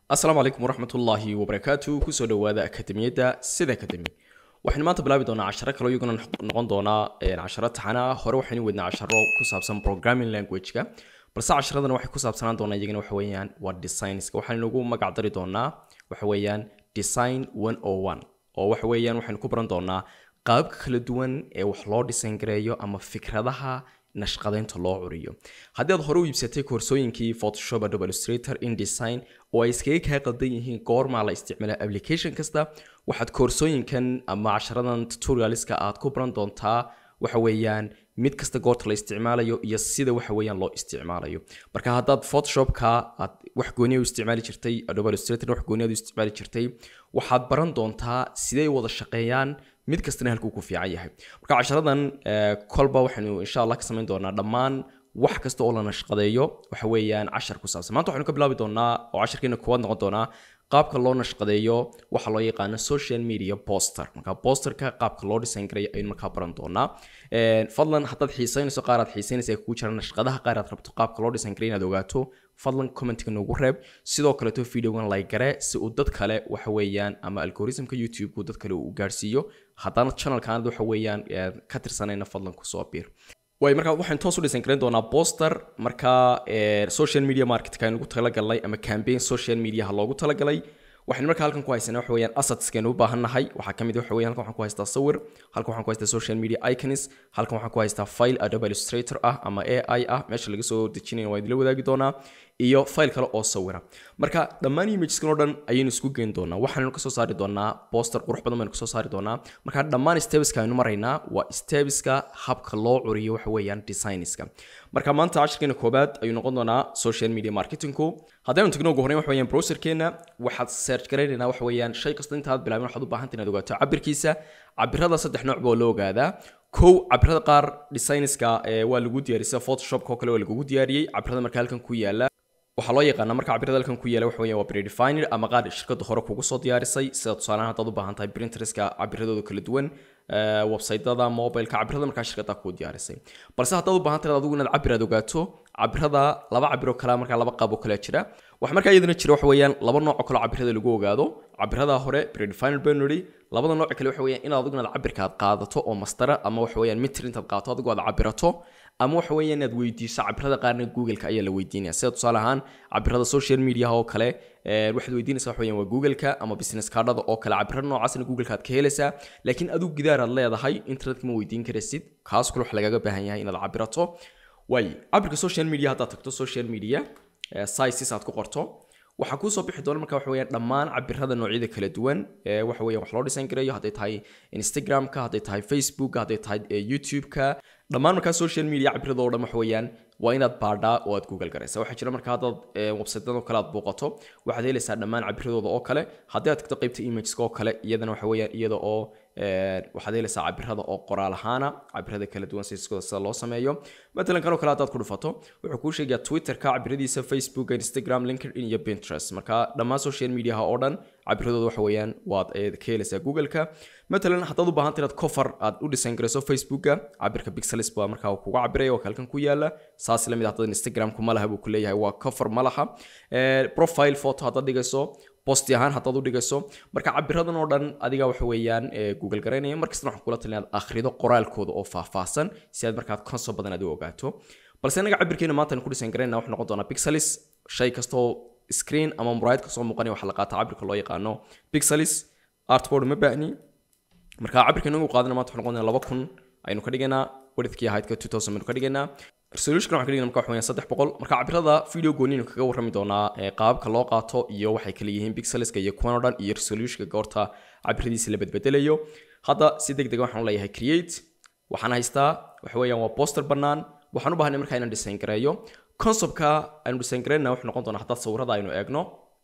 asalaamu calaykum waraxmat ullaahi wabarakaatu kusoo dhowaada akademiyadda sida akademi waxaynu maanta bilaabi doonaa casharo kale iyaguna noqon doonaa casharo taxana hore waxaynu wadnaa casharo ku saabsan programming language-ka balse casharadan waxay ku saabsanaan doonaa iyagana waxa weeyaan waa designska waxaynu ugu magac dari doonaa waxa weeyaan design one o one oo waxa weeyaan waxaynu ku baran doonaa qaababka kala duwan ee wax loo design gareeyo ama fikradaha nashqadaynta loo curiyo haddii aad hore u iibsatay koorsooyinkii photoshop adobe illustrator indesign oo ay iskaga kaa qaldan yihiin goormaa la isticmaala application kasta waxaad koorsooyinkan ama casharadan tutorialska aad ku baran doontaa waxa weeyaan mid kasta goorta la isticmaalayo iyo sida waxa weeyaan loo isticmaalayo marka haddaad photoshopka aad wax gooniya u isticmaali jirtay adobe illustrator wax gooniyaad u isticmaali jirtay waxaad baran doontaa siday wada shaqeeyaan mid kastana halkuu ku fiican yahay marka casharadan kolba waxaynu insha allah ka samayn doonaa dhammaan wax kasta oo la nashqadeeyo waxa weeyaan cashar ku saabsan maanta waxaynu ka bilaabi doonaa oo casharkeena koowaad noqon doonaa qaabka loo nashqadeeyo waxa loo yaqaano social media poster marka posterka qaabka loo design garay ayaynu markaa baran doonaa fadlan haddaad xiiseynayso qaar aad xiiseynaysa kugu jira nashqadaha qaar aad rabto qaabka loo design garay inaad ogaato fadlan commentka noogu reeb sidoo kaleeto videogan like gare si uu dad kale waxa weeyaan ama algoritmka youtube-ku dad kale uu gaarsiiyo haddana channelkaanad waxa weeyaan ka tirsanayna fadlan kusoo biir way markaa waxaan toos u design garan doonaa poster markaa social media marketka aynu ugu talagalnay ama campaign social mediaha loogu talagalay waxaynu markaa halkan ku haysanaa waxa weeyaan assetskeenu u baahan nahay waxaa ka mid waxa weeyaan halkan waxaan ku haystaa sawir halkan waxaan ku haystaa social media icons halkan waxaan ku haystaa file adobe illustrator ah ama ai ah meesha laga soo dejinayo waa idinla wadaagi doonaa iyo file kale oo sawira marka dhammaan imageskan oo dhan ayaynu isku geyn doonaa waxaanu kasoo saari doonaa poster qurux badan baynu kasoo saari doonaa marka dhammaan stebeska aynu maraynaa waa stebeska habka loo curiyo waxa weeyaan designska marka maanta cashirkeena koobaad ayuu noqon doonaa social media marketingku haddaynu tagno ugu horreyn waxa weeyaan browserkeena waxaad search garaynaynaa waxa weeyaan shay kasta intaad bilaabin waxaad u baahanta inaad ogaato cabirkiisa cabirada saddex nooc baa loo ogaadaa kow cabirada qaar designska waa lagu diyaariyay sida photoshopka oo kale waa lagugu diyaariyey cabirada marka halkan ku yaala waxaa loo yaqaanaa marka cabirada halkan ku yaala waxa weeyaan waa predefined ama qaar shirkadda hore kugu soo diyaarisay sida tusaalahan haddaad u baahan tahay printerska cabiradooda kala duwan websaytada mobileka cabirada markaa shirkadda kuu diyaarisay balse haddaad u baahan tahay adigu inaad cabir aad ogaato cabirada laba cabir oo kale markaa laba qaab oo kale jira waxa markaa iyadana jira waxa weeyaan laba nooc oo kale cabirada lagu ogaado cabirada hore predefined baynu nidhi labada nooc kale waxa weeyaan inaad adigu inaad cabirka aad qaadato oo mastara ama waxa weeyaan mitir intaad qaadato adigu aad cabirato ama waxa weeyaan inaad weydiiso cabirada qaarna google-ka ayaa la weydiinaya sida tusaale ahaan cabirada social media oo kale waxaad weydiinaysaa waxa weeyaan waa google-ka ama business cardada oo kale cabirada noocaasna google-ka aad ka helaysaa laakiin adigu gidaar aad leedahay internetka ma weydiin karaysid kaas kule waxa lagaga baahan yahay inaad cabirato waay cabirka social media haddaad tagto social media sizes aad ku qorto waxaa kuusoo bixi doona marka waxa weeyaan dhammaan cabirada noocyada kala duwan ee waxa weeyaan wax loo design gareeyo hadday tahay instagramka hadday tahay facebook hadday tahay youtube-ka dhammaan markaa social media cabirada oo dhan waxa weeyaan waa inaad baadhaa oo aad google garaysa waxaa jira marka haddaad websaytdan oo kale aad booqato waxaad helaysaa dhammaan cabiradooda oo kale haddii aad tagto qaybta imageska oo kale iyadana waxa weeyaan iyada oo waxaad helaysaa cabirada oo qoraal ahaana cabirada kala duwan siskooda sida loo sameeyo matalan kan oo kale haddaad ku dhufato wuxuu kuu sheegayaa twitterka cabiradiisa facebook instagram linkedin iyo pinterest marka dhammaan social mediaha oo dhan cabiradooda waxa weeyaan waad ka helaysaa google-ka matalan haddaad u baahanta inaad cover aad u design garayso facebooka cabirka pixelis baa markaa kuga cabiraya oo halkan ku yaala saas lamid haddaad instagramku ma laha buu ku leeyahay waa cover ma laha profile photo haddaad dhigayso bosti ahaan haddaad u dhigayso marka cabiradan oo dhan adiga waxa weeyaan google garaynaya markastana waxaan kula talin inaad akhrido qoraalkooda oo faahfaahsan si aad markaad konso badan aad u ogaato balse inaga cabirkeena maanta aan ku design garayna wuxuu noqon doonaa pixelis shay kastoo screen ama muraayad kasoo muuqanaya waxaa la qaataa cabirka loo yaqaano pixelis artboard ma baahni marka cabirka inagu qaadana maanta wuxuu noqon doonaa laba kun aynu ka dhigaynaa widthkii ahaydka two thousand baynu ka dhigaynaa resolution waxaan ka dhigana marka waxa weeyaan saddex boqol marka cabirada video gooniinu kaga warrami doonaa qaababka loo qaato iyo waxay kala yihiin pixelska iyo kuwan oo dhan iyo resolutionka goorta cabiradiisa la bedbedelayo hadda si deg dega waxaan leeyahay create waxaan haystaa waxa weeyaan waa poster bannaan waxaan u baahnay markaa inaan design gareeyo conceptka aynu design gareyna wuxuu noqon doonaa haddaad sawirada aynu eegno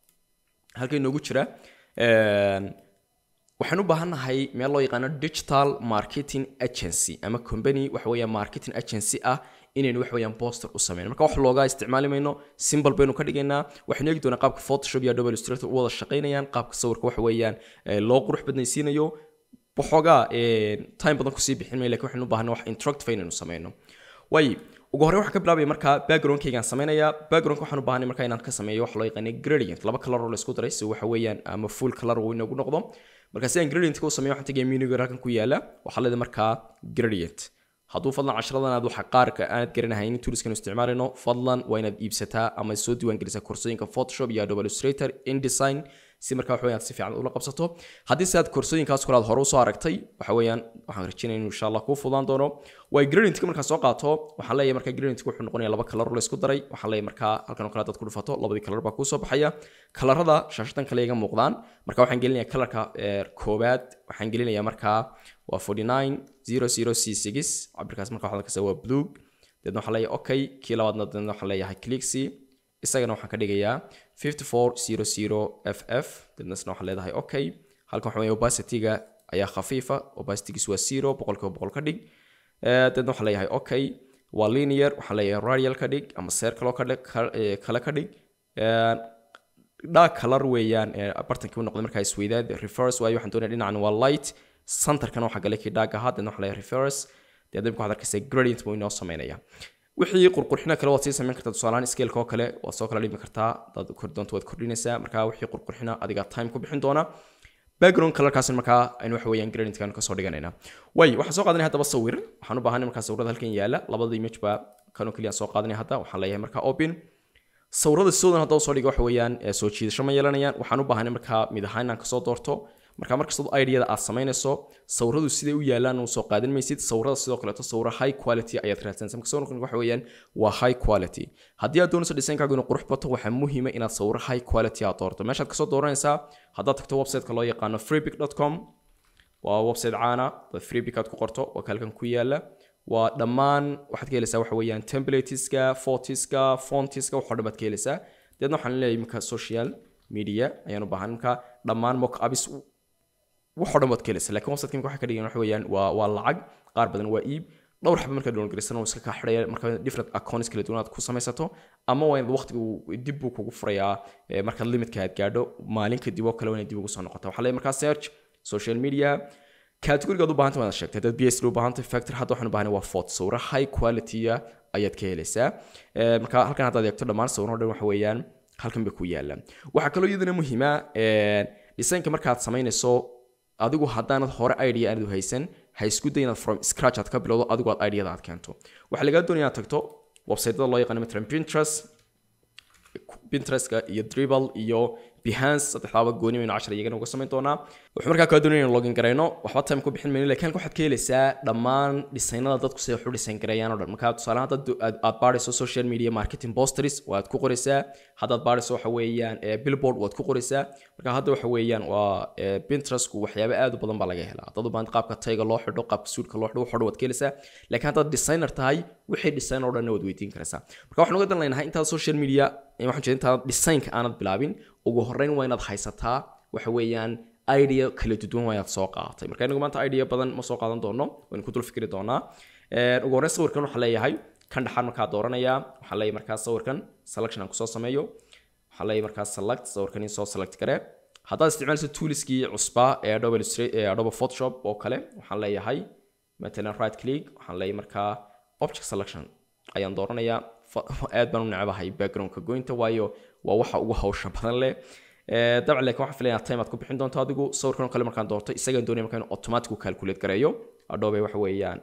halka inoogu jira waxaan u baahannahay meel loo yaqaano digital marketing agency ama company waxa weeyaan marketing agency ah inaynu wax weeyaan poster u sameyno marka wax looga isticmaali mayno symbol baynu ka dhigaynaa waxaynu eegi doonaa qaabka photoshop iyo adobe illustrator u wada shaqaynayaan qaabka sawirka waxa weeyaan loo qurux badnaysiinayo waxoogaa time badan kusii bixin mayo lakin waxaynu u baahanay wax interactive inaynu sameyno waayo ugu horreyn waxaan ka bilaabaya markaa backgroundkaygaan sameynaya backgroundka waxaan u baahanay markaa inaan ka sameeyo waxa loo yaqaanay gradient laba color oo la isku daray si waxa weeyaan ama full color uu inagu noqdo marka si aan gradient u sameeyo waxaan tagaya menuga halkan ku yaala waxaa leedahay markaa gradient hadduu fadlan casharadan aad waxa qaarka aanad garanahaynin tuuliskan isticmaalayno fadlan waa inaad iibsataa ama soo diiwaangelisaa koorsooyinka photoshop iyo adobe illustrator indesign si markaa waxa weeyaan si fiican ula qabsato haddii se aad koorsooyinkaas kale aad hore usoo aragtay waxa weeyaan waxaan rajaynaya inuu insha allah kuu fudaan doono way gradientka markaa soo qaato waxaan leeyahay markaa gradientka wuxuu noqonaya laba kalar la isku daray waxaan leeyahay markaa halkan oo kale dad ku dhufato labadii kalar baa kuusoo baxaya kalarada shaashadan kale iga muuqdaan marka waxaan gelinayaa kalarka koobaad waxaan gelinayaa markaa waa 4900c6 cabirkaas marka waxaa kasta waa blue deedna waxaan leeyahay okay kii labaadna deedna waxaan leeyahay clixy isagana waxaan ka dhigayaa 5400ff deedna isna waxaan leedahay okay halkan waxa weeye opacity-ga ayaa khafiifa opacitygiisu waa zero boqolkiiba boqol ka dhig deedna waxaan leeyahay okay waa linear waxaan leeyahay radial ka dhig ama circle ka dhig kale ka dhig dark color weeyaan bartankii u noqday markaa isweydaad reverse waayo waxaan doonaya dhinacan waa light centerkana waxaa galay kii dark ahaa deedna waxaan leeyahay reverse deedna waxaad arkaysaa gradient buu inoo sameynaya wixii qurqurxina kale waad sii samayn kartaa tusaalahaan scaleka oo kale waad soo kala dhimi kartaa hadaad kor doonto waad kordhinaysaa markaa wixii qurqurxina adiga time ku bixin doona background colorkaas markaa aynu waxa weeyaan gradientkan kasoo dhiganayna way waxaan soo qaadanaya haddaba sawir waxaan u baahanay markaa sawirada halkan yaala labada image baa kanoo keliya soo qaadanaya hadda waxaan leeyahay markaa open sawirada sidoodan hadda soo dhiga waxa weeyaan soo jiidasho ma yeelanayaan waxaan u baahanay markaa mid ahaan inaan kasoo doorto marka markastoo ideada aad samaynayso sawiradu siday u yaalaan uu soo qaadan maysid sawirada sidoo kaleeto sawiro high quality ayaad raadsanaysa marka sawirkan waxa weeyaan waa high quality haddii aad doonayso designkaagu inuu qurux bato waxaa muhiima inaad sawiro high quality aad doorto meeshaad kasoo dooranaysaa haddaad tagto websiteka loo yaqaano freepic.com waa website caana dad freepic aad ku qorto waa kalkan ku yaala waa dhammaan waxaad ka helaysaa waxa weeyaan templateska photiska fontiska waxoo dhan baad ka helaysaa deedna waxaan leeyahay iminka social media ayaan u baahan marka dhammaan mock abis waxoo dhan baad ka helaysaa laakiin websiteka imika waxay ka dhigan waxa weeyaan waa waa lacag qaar badan waa iib dhowr xaba markaa downloadgaraysan oo iska kaa xidhaya marka different accounts kala duwan aad ku samaysato ama waa inaad waqtigu dib buu kugu furayaa markaad limitka aad gaadho maalin kadib oo kale waa inaad dib ugu soo noqota waxaa leeyahay markaa search social media categorigaad u baahantay waad sheegtay haddaad bs u baahantay factor hadda waxaan u baahanay waa fort sawiro high quality ayaad ka helaysaa marka halkan haddaad eegto dhammaan sawiro dhan waxa weeyaan halkan bay ku yaalaan waxaa kaloo iyadana muhiima designka markaad samaynayso adigu haddaanad hore idea aanad haysan ha isku day inaad from scratch aad ka bilowdo adigu aad ideada aad keento waxaa lagaa doonaya inaad tagto websiteyada loo yaqaano matalan pinterest pinterestka iyo dribble iyo behance saddexdaaba gooni maynu cashar iyagana uga samayn doonaa wuxuu markaa kaa doonaya inaan login garayno waxba time ku bixin mayno laakiin halka waxaad ka helaysaa dhammaan dhisaynada dadku siday wax u dhisayn gareeyaan oo dhan marka tusaale hadda aad baadhayso social media marketing posters waad ku qoraysaa haddaad baadhayso waxa weeyaan billboard waad ku qoraysaa marka hadda waxa weeyaan waa pinterestku waxyaabo aad u badan baa laga helaa dad u baahan qaabka tayga loo xidho qaabka suudka loo xidho waxoo dhan waad ka helaysaa laakiin haddaad designer tahay wixii design oo dhanna waad weydiin karaysaa marka waxaan uga dan leynahay intaad social media waxaan jeeda intaad designka aanad bilaabin ugu horreyn waa inaad haysataa waxa weeyaan idea kala duwan waa inaad soo qaadatay marka inagu maanta idea badan ma soo qaadan doono waynu ku dul fikri doonaa ugu horreyn sawirkan waxaan leeyahay kan dhaxaan markaa dooranayaa waxaan leeyahay markaa sawirkan selection aan kusoo sameeyo waxaan leeyahay markaa select sawirkan in soo select garee haddaad isticmaalayso tooliskii cusbaa ee adobe ee adobe photoshop oo kale waxaan leeyahay matalan right click waxaan leeyahay markaa object selection ayaan dooranayaa aad baan u necbahay backgroundka goynta waayo waa waxa ugu hawsha badan leh dabcan laakiin waxaan filaya time aad ku bixin doonto adigu sawirkan oo kale markaan doorto isagaan doonaya markaan automatic u calculate gareeyo adobe waxa weeyaan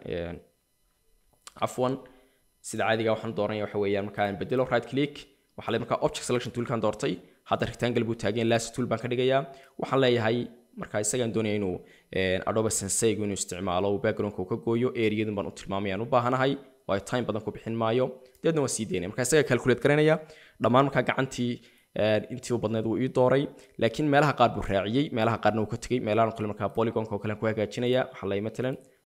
cafwan sida caadiga waxaan dooranaya waxa weeyaan markaan bedelo right click waxaa leeyahay markaa object selection toolkan doortay hadda rectangle buu taagan last tool baan ka dhigayaa waxaan leeyahay marka isagaan doonaya inuu adobe senseigu inuu isticmaalo backgroundka uu ka gooyo areadan baan u tilmaamayaan u baahanahay waayo time badan ku bixin maayo deedna waan sii daynaya marka isaga calculate garanaya dhammaan markaa gacantii intii u badneed wuu ii dooray laakiin meelaha qaar buu raaciyey meelaha qaarna wuu ka tegey meelahan kale markaa polygonka oo kale ku hagaajinaya waxaa leeyahay matalan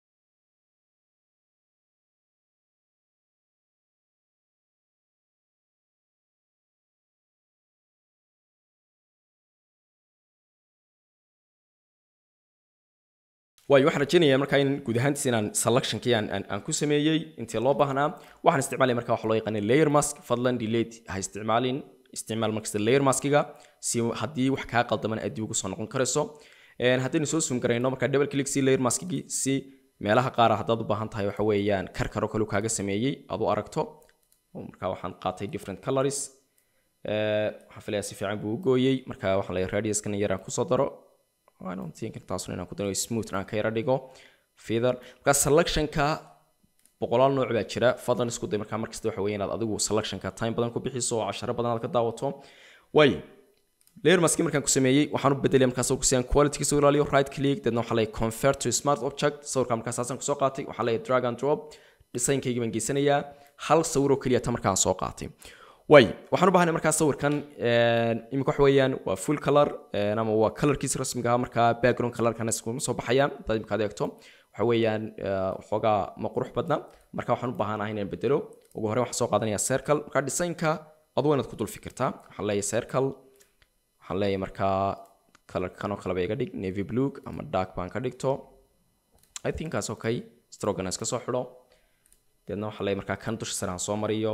waayo waxaan rajaynayaa markaa in guud ahaantiis inaan selectionkii aan aan ku sameeyey intii loo baahnaa waxaan isticmaalaya markaa waxa loo yaqaanay layer mask fadlan delete ha isticmaalin isticmaal markasta layer maskiga si haddii wax kaa qaldaman aad dib ugu soo noqon karayso haddaynu soo suum garayno markaa double click si layer maskigii si meelaha qaar haddaad u baahan tahay waxa weeyaan karkaro kale kaaga sameeyey aad u aragto marka waxaan qaatay different colors waxaan filayaa si fiican buu u gooyey marka waxaan leeyahay radiuskan yaraan kusoo daro taasuna inaan ku daro smooth aan ka yara dhigo feather marka selectionka boqolaal nooc baa jira fadlan isku day markaa markasta waxa weeye inaad adigu selectionka time badan ku bixiso oo casharo badan aad ka daawato waayo layer maski markaan ku sameeyey waxaan u bedelay markaas oo kusiyaan quality soo ilaaliyo right click dadna waxaa leeyahay convert to smart object sawirka markaas aasaan kusoo qaatay waxaa leeyahay drag and drop designkayga baan geysanayaa hal sawir oo keliya ta markaan soo qaatay waayo waxaan u baahnay markaa sawirkan imika wax weeyaan waa full color ama waa colorkiisa rasmiga ah markaa background colorkana iskuma soo baxayaan haddaad imika adeegto waxa weeyaan waxoogaa ma qurux badna marka waxaan u baahanahay inaan bedelo ugu horreyn waxaan soo qaadanayaa circle marka designka adu inaad ku dul fikirtaa waxaan leeyahay circle waxaan leeyahay markaa colorka kanoo kaleba iga dhig navy blue ama dark baan ka dhigto i think kaas okay strogana iska soo xidho deedna waxaan leeyahay markaa kan dusha sare aan soo mariyo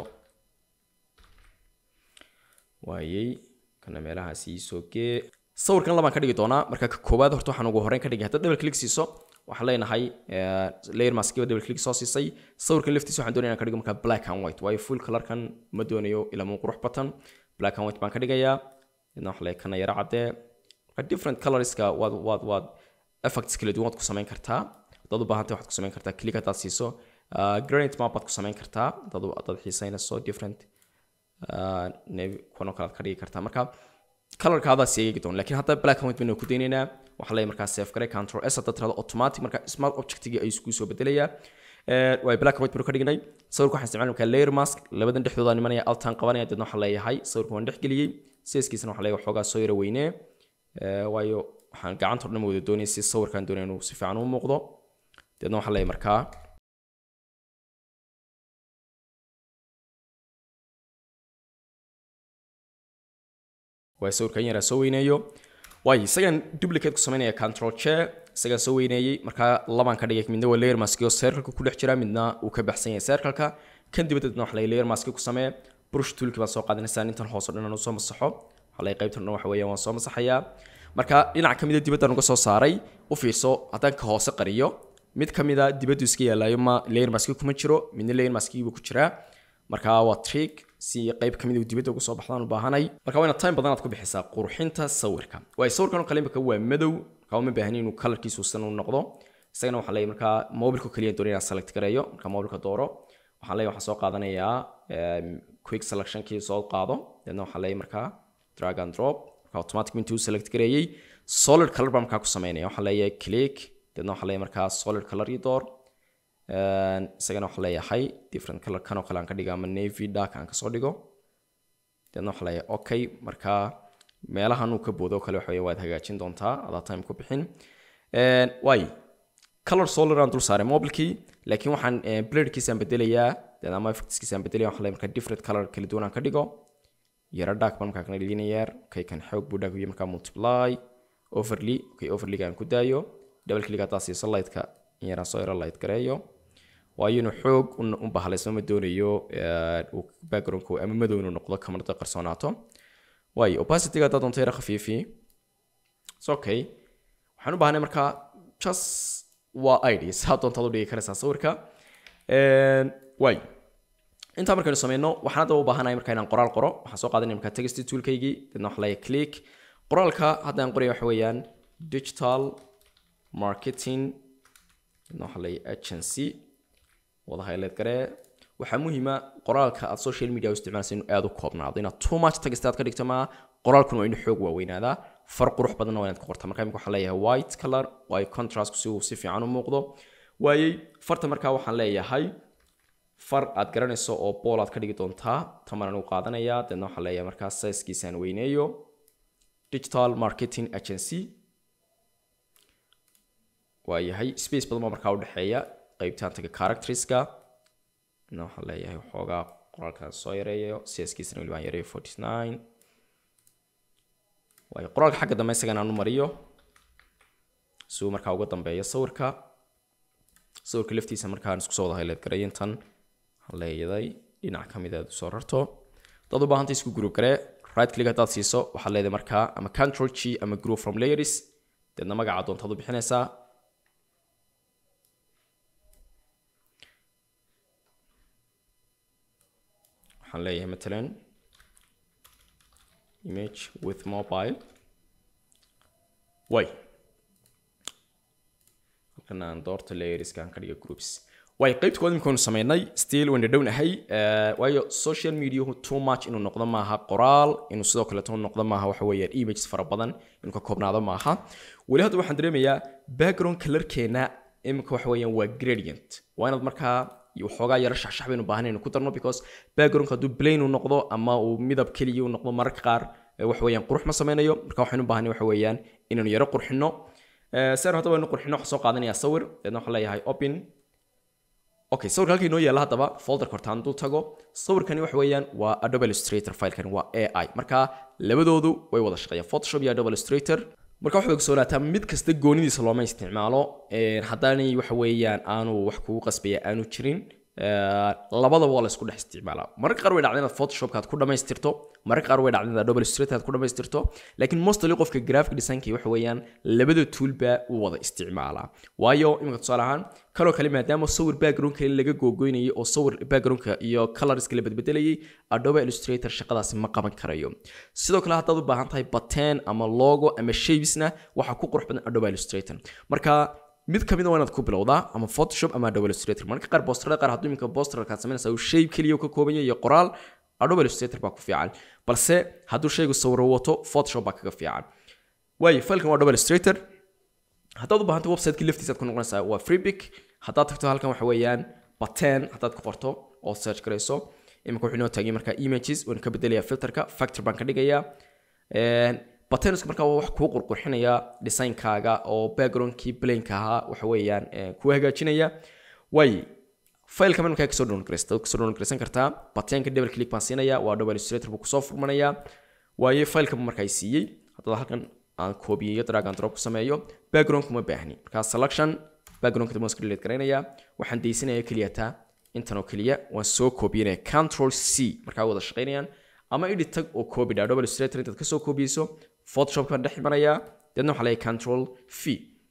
waayey kana meelahaas iisoo gee sawirkan labaan ka dhigi doonaa marka ka koowaad horta waxaan ugu horreyn ka dhigay haddaad double click siiso waxaan leenahay layer maskiba double click soo siisay sawirkan laftiisa waxaan doonaya inaan ka dhigo markaa black and white waayo full colorkan ma doonayo ilaa muu qurux batan black and white baan ka dhigayaa idna waxa leeyahay kana yara caddee marka different colorska waad waad waad effects kala duwan waad ku samayn kartaa haddaad u baahantay waxaad ku samayn kartaa click haddaad siiso granite map baad ku samayn kartaa haddaad haddaad xiisaynayso different kuwanoo kale aad ka dhigi kartaa marka colorkaadaa seegegi doon lakiin hadda black and white baynu ku daynaynaa waxaa leeyahay markaa save garay control s haddaad tirahdo automatic marka smart objectigi ayuu isku soo bedelayaa waay black and white baynu ka dhignay sawirka waxaan isticmaali markaa layer mask labadan dhexdooda nimanaya altaan qabanaya deedna waxaan leeyahay sawirka waan dhex geliyey sidaskiisana waxaa leeyahay waxoogaa soo yara weynee waayo waxaan gacanta o dhan wada doonaya si sawirkaan doonaya inuu si fiican u muuqdo deedna waxaan leeyahay markaa waa sawirkan yaraa soo weyneeyo waayo isagaan duplicate ku samaynaya control chair isagaan soo weyneeyey markaa labaan ka dhigay midna waa layer mask oo circle ku dhex jira midna uu ka baxsan yahay circle-ka kan dibaddeedna waxa la layer mask ku samee brush toolki baan soo qaadanaysaa intan hoos oo dhan aan soo masaxo waxa la qaybtan dhan waxa weeyaan waan soo masaxayaa marka dhinac ka mid a dibaddaan uga soo saaray u fiirso haddaan ka hoose qariyo mid ka mid a dibaddu iska yaalayo ma layer mask kuma jiro midna layer maskigiibu ku jiraa marka waa trick si qayb kamid uu dibadda uga soo baxdaan u baahanay marka waa inaad time badan aad ku bixisaa qurxinta sawirka waay sawirkan oo kale imika waa madow marka uma baahni inuu colorkiisu san u noqdo isagana waxaa leeyahay markaa mobilka kaliya doonaya inaan select gareeyo marka mobilka dooro waxaan leeyahay waxaan soo qaadanayaa quick selectionkii soo qaado deedna waxaan leeyahay markaa drag and drop marka automatic intuu select gareeyey solid color baan markaa ku sameynaya waxaan leeyahay click deedna waxaan leeyahay markaa solid color ii door isagana waxaa leeyahay different color kan oo kale aan ka dhigo ama navy dark aan kasoo dhigo deedna waxaa leeyahay okay marka meelahan uu ka boodo kale waxa waad hagaajin doontaa adaa time ku bixin waay color solar aan dul saaray mobilkii laakiin waxaan blurkiisaan bedelayaa deed ama effectskiisaan bedelaya waxaa leeyahay marka different color kala duwan aan ka dhigo yara dark baan markaa kana dhiginayaa okay kan xoog buu dark markaa multiply overly okay overlyga aan ku daayo double click haddaa siiso lightka in yaraan soo yaro light gareeyo waayo inuu xoog u bahalaysmo ma doonayo backgroundku ama madow inuu noqdo kamarada qarsoonaato waayo opacityga haddaa doonto yara khafiifi s okay waxaan u baahnay markaa just waa id saa doontaad u dhigi karaysaa sawirka waayo intaa markaynu sameyno waxaan hadda u baahanahay marka inaan qoraal qoro waxaan soo qaadanaya markaa text toolkaygii dadna waxa leeyahay click qoraalka hadda aan qoraya waxa weeyaan digital marketing dadna waxa leeyahay agency wada highlight garee waxaa muhiima qoraalka aad social media u isticmaalaysa inuu aad u koobnaado inaad too much text aad ka dhigto maa qoraalkuna waa inuu xoog waaweynaadaa far qurux badanna waa inaad ku qorta marka imika waxaan leeyahay white color waayo contrastku si uu si fiican u muuqdo waayey farta markaa waxaan leeyahay far aad garanayso oo bool aad ka dhigi doontaa tamaraan u qaadanayaa deedna waxaan leeyahay markaa sizekiisaan weyneeyo digital marketing agency waayahay space badan baa markaa udhexeeya qaybtaan taga characteriska na waxaan leeyahay waxoogaa qoraalkan soo yareeyo siyaskiisana weli baan yareeyo forty nine waayo qoraalka xagga dambe isagana aan u mariyo si uu markaa uga dambeeyo sawirka sawirka laftiisa markaan isku soo wada highlight garay intan waxaan leeyahay dhinac ka mid aad usoo rarto dad u baahanta isku group garee right click haddaad siiso waxaad leedahay markaa ama control g ama group from layers deedna magaca doontaad u bixinaysaa waxaan leeyahay matalan image with mobile way halkan aan doorta layeriska aan ka dhiga groups way qaybta kood imikaanu sameynay still waan dhadhownahay waayo social mediahu too much inuu noqdo maaha qoraal inuu sidoo kaleeto noqdo maaha waxa weeyaan images fara badan inuu ka koobnaado maaha weli hadda waxaan dareemayaa background colorkeena imika waxa weeyaan waa gradient waa inaad markaa waxoogaa yaro shaxshax baynu baahan inaynu ku darno because backgroundka hadduu plain uu noqdo ama uu midab keliya uu noqdo mararka qaar waxa weeyaan qurux ma sameynayo marka waxaynu baahanay waxa weeyaan inaynu yaro qurxino saan hadda waynu qurxino waxaan soo qaadanayaa sawir deedna waxaan leeyahay open okay sawirka halka inoo yaalla haddaba folderka horta aan dul tago sawirkani waxa weeyaan waa adobe illustrator filekani waa ai marka labadoodu way wada shaqeeyaan photoshop iyo adobe illustrator marka waxaad ogsoonataa mid kasta goonidiisa looma isticmaalo haddaanay waxa weeyaan aanu wax kugu qasbaya aanu jirin labadaba waa la isku dhex isticmaalaa mararka qaar way dhacda inaad photoshopka aad ku dhamaystirto mararka qaar way dhacda inaad adobe illustrator aad ku dhamaystirto laakiin mostly qofka graphic designka waxa weeyaan labada toolba uu wada isticmaalaa waayo iminka tusaale ahaan kaloo kale maadaama sawir background kale laga googoynayay oo sawir backgroundka iyo colorska la bedbedelayay adobe illustrator shaqadaasi ma qaban karayo sidoo kale haddaad u baahan tahay bateen ama logo ama shapesna waxaa ku qurux badan adobe illustrator marka mid kamid waa inaad ku bilowdaa ama photoshop ama adobe illustrator marka qaar boosterada qaar hadduu iminka boosterkaad samaynaysa uu shape keliya ka kooban yahay iyo qoraal adobe illustrator baa ku fiican balse hadduu shaygu sawiro wato photoshop baa kaga fiican waayo failkan waa adobe illustrator haddaad u baahanta websiteki laftiisa aad ku noqonaysaa waa freepic haddaad tagto halkan waxa weeyaan baten haddaad ku qorto oo search garayso imika wuxuu inoo taagay markaa images waan ka bedelayaa filterka factor baan ka dhigayaa batenska markaa waa wax kuu qurqurxinaya designkaaga oo backgroundkii blanka ahaa waxa weeyaan kuu hagaajinaya way failka markaa kasoo download garaysta kasoo download garaysan kartaa batenka double click baan siinaya waa adobe illustrator buu kusoo furmanayaa waayo failka buu markaa siiyey haddaba halkan aan koobiyeeyo drag and drop ku sameeyo background kuma baahni markaa selection backgroundka dambaan iska delete garaynayaa waxaan daysanaya keliya taa intan oo keliya waan soo koobiyanaya control c markaa wada shaqaynayaan ama edit tag oo koobi dha adobe illustrator intaad kasoo koobiyeyso photoshop baan dhex imanayaa deedna waxaa leeyahay control v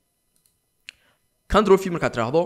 control v markaad tiraahdo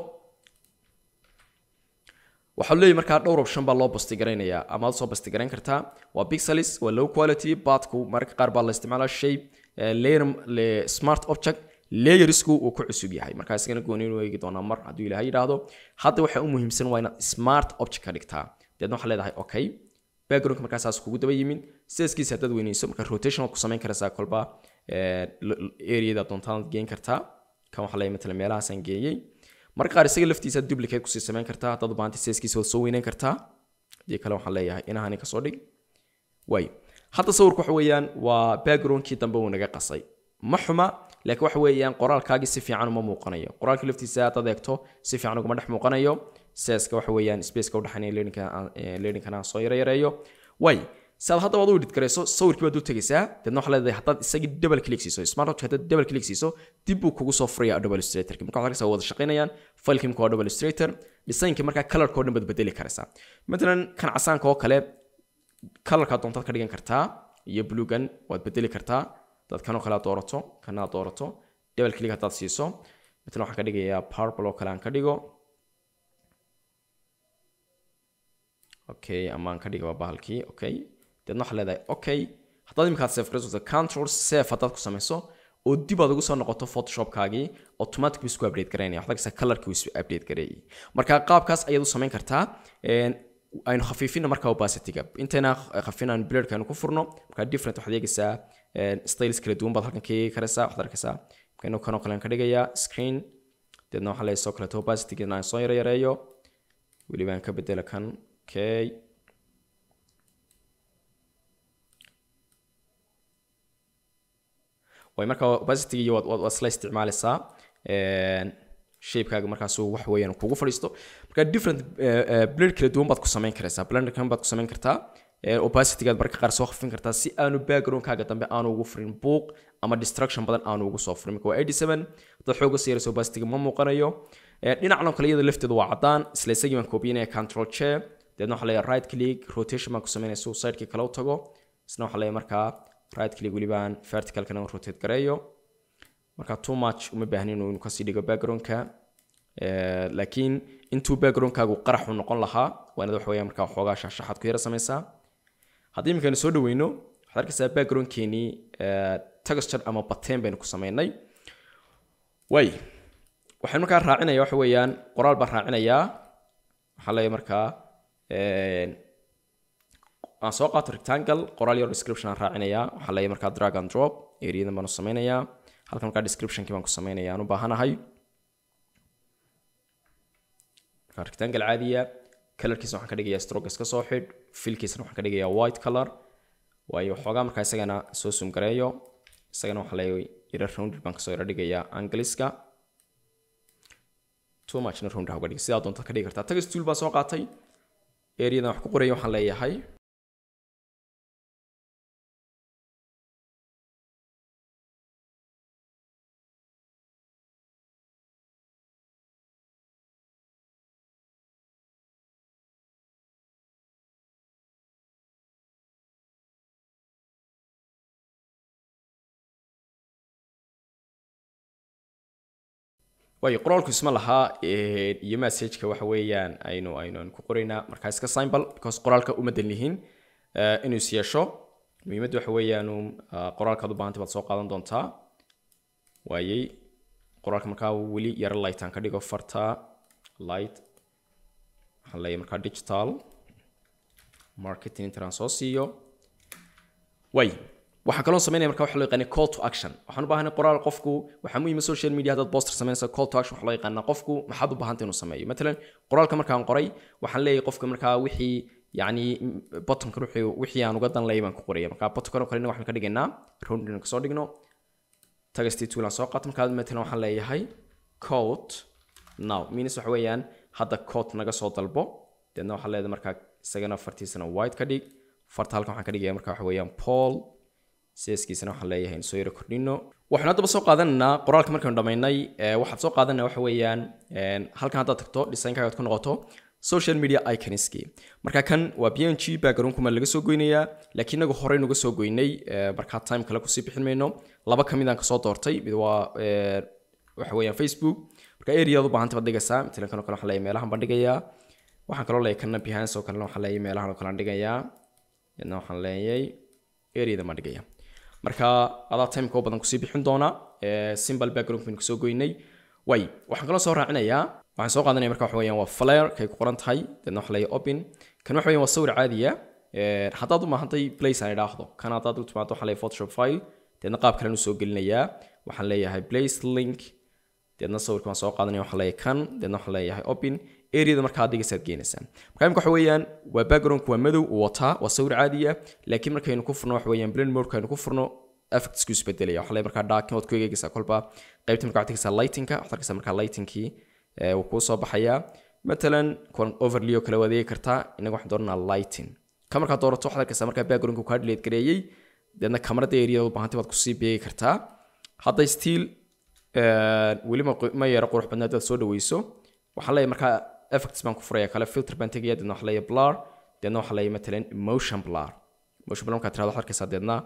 waxaa leeyahay markaa dhowr option baa loo basti garaynayaa ama aad soo basti garayn kartaa waa pixelis waa low quality badku mararka qaar baa la isticmaalaa shape layer smart object layersku uu ku cusub yahay markaa isagana gooni inuu eegi doonaa mar hadduu ilaahay yidhaahdo hadda waxaa u muhiimsan waa inaad smart object ka dhigtaa deedna waxaa leedahay okay backgroundka markaasaas kugu daba yimin sidaskiisa haddaad weyneyso marka rotation waad ku samayn karaysaa kolba areada doontaad geyn kartaa kan waxaa leeyahay matalan meelahaasaan geeyey marka qaar isaga laftiisa duplicate kusii samayn kartaa haddaad u baahantay sidaskiisa waad soo weyneyn kartaa hadii kale waxaan leeyahay inahani kasoo dhig waayo hadda sawirku waxa weeyaan waa backgroundkii dambe uu naga qasay ma xuma laakiin waxa weeyaan qoraalkaagii si fiican uma muuqanayo qoraalka laftiisa haddaad eegto si fiican ugama dhex muuqanayo seska waxa weeyaan spaceka udhexeynaya learningkana soo yareyareeyo way si aad hadda waad u edit garayso sawirkii baad u tegaysaa deedna waxaa leedahay haddaad isagii double click siiso smart object haddaad double click siiso dib buu kugu soo furaya adobe illustrator marka waxaad arkaysaa wada shaqaynayaan filekii marka waa adobe illustrator designka markaa colorka oo dhan baad bedeli karaysaa matalan kan casaanka oo kale colorkaa doontaad ka dhigan kartaa iyo bluegan waad bedeli kartaa dad kanoo kale aad doorato kana aad doorato double click haddaad siiso matalan waxaan ka dhigayaa purple oo kale aan ka dhigo okay ama aan ka dhiga waa bahalkii okay deedna waxaa leedahay okay haddaad imikaad save garayso control save haddaad ku samayso oo dib aad ugu soo noqoto photoshopkaagii automatic buu isku update garaynaya waxaad arkaysaa colorkii uu isu update gareeyay marka qaabkaas ayaad u samayn kartaa aynu khafiifina markaa opacityga intayna khafin aan blurka aynu ku furno markaa different waxaad eegaysaa styles kala duwan baad halkan ka eegi karaysaa waxaad arkaysaa markaynu kanoo kale ka dhigayaa screen deedna waxaa leeyahay soo kaleeto opacityga aan soo yareeyo weliba aan ka bedela kan okay way marka opacity iyo waad waad isla isticmaalaysaa shapekaaga markaasuu wax weeyaan kugu fadhiisto marka different blend kala duwan baad ku samayn karaysaa blender kan baad ku samayn kartaa opacitygaad marka qaar soo khafin kartaa si aanu backgroundkaaga dambe aanu ugu furin buuq ama distraction badan aanu ugu soo furin marka waa 87 dad xooga siiraysa opacityga ma muuqanayo dhinacna kale iyada lafteedu waa cadaan isla isagii baan koobinaya control chair deedna waxaa leeyahay right click rotation baan ku samaynaya si uu sidekii kale u tago isna waxaa leeyahay markaa right click welibaan verticalkana u rotate gareeyo marka too much uma baahni inuu kasii dhigo backgroundka laakiin intuu backgroundkaagu qarax u noqon lahaa waa inaad wax weeyaan markaa waxoogaa shaxshaxaad ku yara samaysaa haddii iminkaanu soo dhaweyno waxaad arkaysaa backgroundkeenii texture ama bateen baynu ku sameynay way waxaan markaa raacinaya waxa weeyaan qoraal baan raacinayaa waxaa leeyahay markaa aan soo qaato rectangle qoraal yar description aan raacinayaa waxaa leeyahay markaa drag and drop areadan baan u sameynayaa halkan markaa descriptionkii baan ku sameynaya aan u baahanahay markaa rectangle caadiya colorkiisa waxaan ka dhigayaa stroke iska soo xidh filkiisana waxaan ka dhigayaa white color waayo waxoogaa markaa isagana soo sum gareeyo isagana waxaa leeyahay yara rounded baan kasoo yara dhigayaa angliska too muchna round ha uga dhig sidaa doonta ka dhigi kartaa tagas tool baan soo qaatay areadan wax ku qoraya waxaan leeyahay waayo qoraalku isma lahaa iyo messageka waxa weeyaan aynu aynu aynu ku qoraynaa markaa iska symbol because qoraalka uma dan yihiin inuu is yeesho muhiimadda waxa weeyaan qoraalkaad u baahantay baad soo qaadan doontaa waayey qoraalka markaa weli yaro light aan ka dhigo farta light waxaan leeyahay markaa digital marketing intaan soo siiyo way waxaa kaloo sameynaya marka waxa loo yaqaanay call to action waxaan u baahanay qoraal qofku waxaa muhiima social media haddaad poster sameynaysa call to action waxa loo yaqaanaa qofku maxaad u baahantay inuu sameeyo matalan qoraalka markaan qoray waxaan leeyahay qofka markaa wixii yacni bottonkan wixii wixii aan uga dan leeyay baan ku qoraya markaa bottonkan oo kalena waxaan ka dhigaynaa roundin kasoo dhigno tagastii tuulan soo qaato markaa matalan waxaan leeyahay code now means waxa weeyaan hadda code naga soo dalbo deedna waxaa leedahay markaa isagana fartiisana white ka dhig farta halkan waxaan ka dhigaya markaa waxa weeyaan paul sidaskiisana waxaan leeyahay soo yaro kordhino waxaan haddaba soo qaadanaynaa qoraalka markaanu dhammaynay waxaad soo qaadanaya waxa weeyaan halkan haddaad tagto designkaaga ku noqoto social media iconski marka kan waa p n g backgroundkuma laga soo goynayaa laakiin inagu horey nuga soo goynay markaa time kale kusii bixin mayno laba ka mid aan kasoo doortay mid waa waxa weeyaan facebook marka areaad u baahanta baad dhigaysaa matalan kan oo kale waxaan leeyahay meelahan baan dhigayaa waxaan kaloo leeyahay kana behance oo kalena waxaan leeyahay meelahan oo kale aan dhigayaa yadna waxaan leeyahay areadan baan dhigayaa marka adaa timeka badan kusii bixin doona simple background baynu kasoo goynay way waxaan kaloo soo raacinayaa waxaan soo qaadanaya marka waxa weeyaan waa flare kay ku qoran tahay deedna waxa leeyahay open kan waxa weeyaan waa sawir caadiya haddaad u maahantay place aan idhaahdo kan haddaad u timaado waxaan leeyahay photoshop file deedna qaab kalen u soo gelinayaa waxaan leeyahay place link deedna sawirka waan soo qaadanaya waxaan leeyahay kan deedna waxaan leeyahay open areada markaa adigaysaad geenaysaa marka imika waxa weeyaan waa backgroundku waa madow uu wataa waa sawir caadi ah laakiin markaynu ku furno waxa weeyaan blend mode kaynu ku furno effectsku isbedelaya waxaa leeyahay markaa dark waad ku eegaysaa kolba qaybta markaa waxaad tagaysaa lightingka waxaad arkaysaa markaa lightingkii wuu kuu soo baxayaa matalan kuwan overlay oo kale waad eegi kartaa inaga waxaan dooranaa lighting ka markaa doorato waxaad arkaysaa markaa backgroundku kaa delete gareeyey deedna kamarada areada u baahantay waad kusii beegi kartaa hadda still weli ma yaro qurux badnaa hadaad soo dhaweyso waxaan leeyahay markaa effects baan ku furaya kale filter baan tegaya deedna waxaa leeyahay blur deedna waxaa leeyahay matalan motion blur motion blur markaad tirahdo waxaad arkaysaa deedna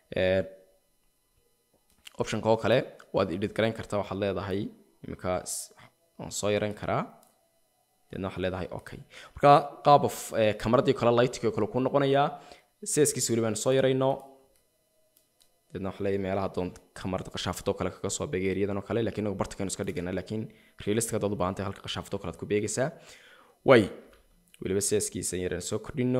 optionka oo kale waad edit garayn kartaa waxaad leedahay iminka waan soo yarayn karaa deedna waxaad leedahay okay marka qaab of kamaradii kale lightkii oo kale kuu noqonayaa sidaskiisa weli baan soo yarayno deedna waxaa leeyahay meelaha doon kamarada qashaafadoo kale kaga soo beegay eriyadan oo kale laakiin inagu bartakaynu iska dhigana laakiin realistic haddaad u baahan tahay halka qashaafadoo kale aad ku beegaysaa way weliba sidaskiisa yaraan soo kordhino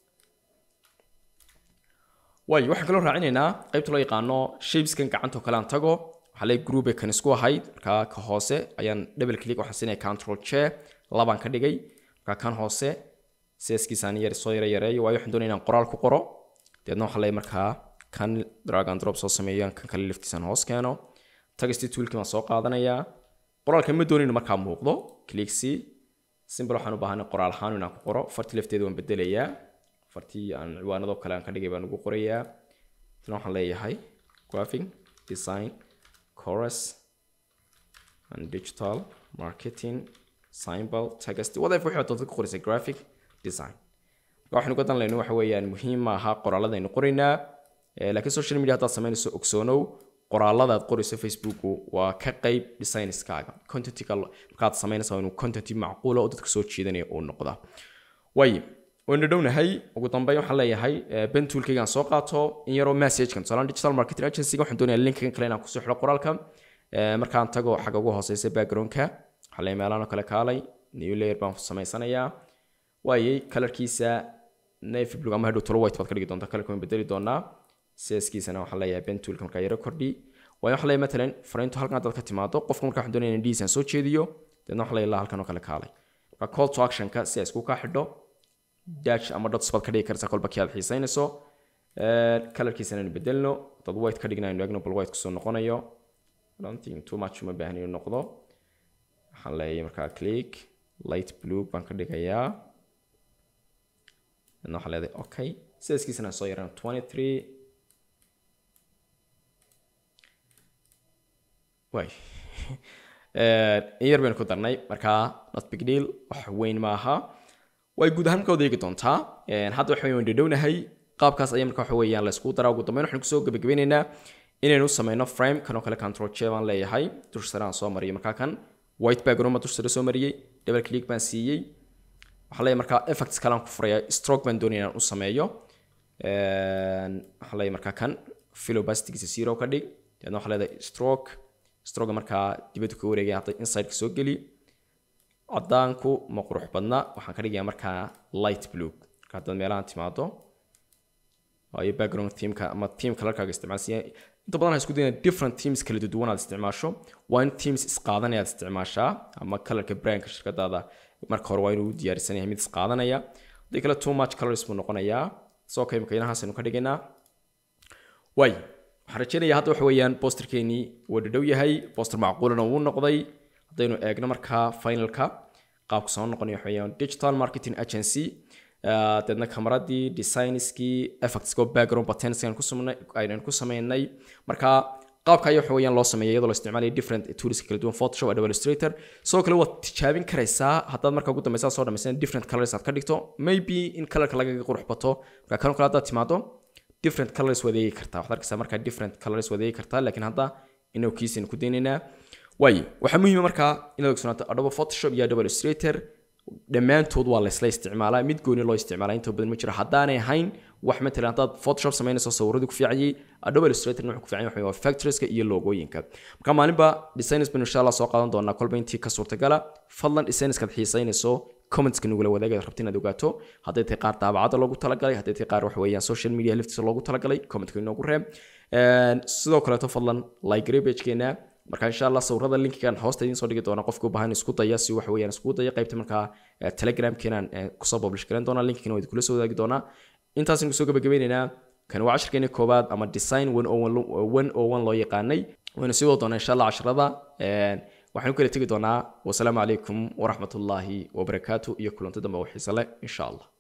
way waxaan kaloo raacinaynaa qaybta loo yaqaano shapeskan gacanta oo kale aan tago waxaa leeyahay group kan isku ahayd markaa ka hoose ayaan double click waxaan siinaya control chair labaan ka dhigay markaa kan hoose sidaskiisaan yar soo yara yareeyo waayo waxaan doonaya inaan qoraal ku qoro deedna waxaa leeyahay markaa kan drag and drop soo sameeyo kan kale laftiisaan hoos keeno tagistii toolkii baan soo qaadanayaa qoraalka ma doonayno markaa muuqdo clicksi simple waxaan u baahanay qoraal ahaan inaan ku qoro fartii lafteeda waan bedelayaa fartii aan ciwaanadoo kale aan ka dhigay baan ugu qorayaa tan waxaan leeyahay graphic design chorus and digital marketing symbol text whatever wixii doonta ku qoraysa graphic design waxaan uga dan leyno waxa weeyaan muhiim ma aha qoraaladaynu qoraynaa laakiin social media haddaad samaynayso ogsoonow qoraalada aad qorayso facebooku waa ka qayb designskaaga contentiga markaad samaynaysa inuu content macquula oo dadka soo jiidanaya uu noqda way waan dhadhownahay ugu dambeyn waxaan leeyahay bentoolkaygaan soo qaato in yaroo messagekan tusaale digital marketing agency waxaan doonayaa linkan kale inaan kusoo xidho qoraalka markaan tago xagga ugu hooseysa backgroundka waxaa leeyahay meelahan oo kale kaalay new layer baan samaysanayaa waayey kalarkiisa navy blue ama hadhow tolo white baad ka dhigi doontaa kalarka waan bedeli doonaa sidaskiisana waxaan leeyahay bentoolka markaa yaro kordhi waayo waxaan leeyahay matalan fariintu halkan haddaad ka timaado qofka markaa waxaan doonaya in dhiisaan soo jeediyo deedna waxaan leeyahay halkan oo kale kaalay marka call to actionka si ay isku kaa xidho dash ama dots baad ka dhigi kartaa kolba kii aad xiisaynayso kalarkiisana aynu bedelno dad white ka dhigna aynu eegno bal white kusoo noqonayo don't too much uma baahan inuu noqdo waxaan leeyahay markaa click light blue baan ka dhigayaa deedna waxaan leedahay okay sidaskiisana soo yaraan twenty three way in yar baynu ku darnay markaa not big deal wax weyn maaha way guud ahaan markaa odeegi doontaa hadda waxa weyn dhadhownahay qaabkaas ayaa marka waxa weeyaan la isku daraa ugu dambeyn waxaan kusoo gabagabeynaynaa inaynu sameyno frame kanoo kale control j baan leeyahay dusha sare aan soo mariyay markaa kan white background baan dusha sare soo mariyey double click baan siiyey waxaan leeyahay markaa effects kale aan ku furaya stroke baan doonaya inaan u sameeyo waxaan leeyahay markaa kan fill opacitygiisa zero ka dhig deedna waxaan leedahay stroke stroga markaa dibadda ka wareegaya hadda inside-ka soo geli cadaanku ma qurux badna waxaan ka dhigayaa markaa light blue marka haddaad meelahan timaado waayo background teamka ama team kalarkaaga isticmaalsiya inta badan waxaan isku dayna different teams kala duwan aad isticmaasho waa in teams isqaadanaya aad isticmaashaa ama kalarka brandka shirkadaada marka hore waa inuu diyaarisan yahay mid isqaadanaya haddii kale too much colors buu noqonayaa soo kay makiinahaas aynu ka dhigaynaa waay waxaan rajeynayaa hadda waxa weeyaan bosterkeenii waa dhadhow yahay boster macquulana wuu noqday haddaynu eegno markaa finalka qaabka soo noqonaya waxa weeyaan digital marketing agency deedna kamaradii designskii effectsko background buttons aynan ku sameynay marka qaabka ayaa waxa weeyaan loo sameeyay iyadoo la isticmaalaya different tools kala duwan photoshop adobe illustrator sidoo kale waad tijaabin karaysaa haddaad marka ugu dambeysa soo dhamaysan different colors aad ka dhigto maybe in colorka lagaga qurux bato marka kanoo kale haddaad timaado different colors waad eegi kartaa waxaad arkaysaa markaa different colors waad eegi kartaa laakiin hadda inuu kiisaynu ku daynaynaa waayo waxaa muhiima markaa inaad ogsoonaato adobe photoshop iyo adobe illustrator dhammaantood waa laysla isticmaalaa mid gooni loo isticmaalaa inta badan ma jiro haddaanay ahayn wax matalan haddaad photoshop samaynayso sawirradii ku fiicanyay adobe illustratorna wuxuu ku fiican yahay waa factorieska iyo logooyinka marka maalinba designers baynu insha allah soo qaadan doonaa kolba intii ka suurtagala fadlan designerskaad xiisaynayso commentska nugula wadaagaad rabta inaad ogaato hadday tahay qaar daabacada loogu talagalay hadday tahay qaar waxa weeyaan social media laftiisa loogu talagalay commentka inoogu reeb sidoo kaleeto fadlan like pagekeena marka insha allah sawirada linkigan hoosta idiin soo dhigi doona qofka u baahan isku daya si waxa weeyaan isku daya qaybta markaa telegramkeenan kusoo publish garan doona linkina waa idinkula soo wadaagi doonaa intaasaynu kusoo gabagabeynaynaa kan waa cashirkeeni koobaad ama design one o one loo yaqaanay waynu sii wada doonaa insha allah casharada waxaanu kala tegi doonaa wasalaamu calaykum waraxmatullaahi wabarakaatu iyo kulanti dambe oo xiise leh insha allah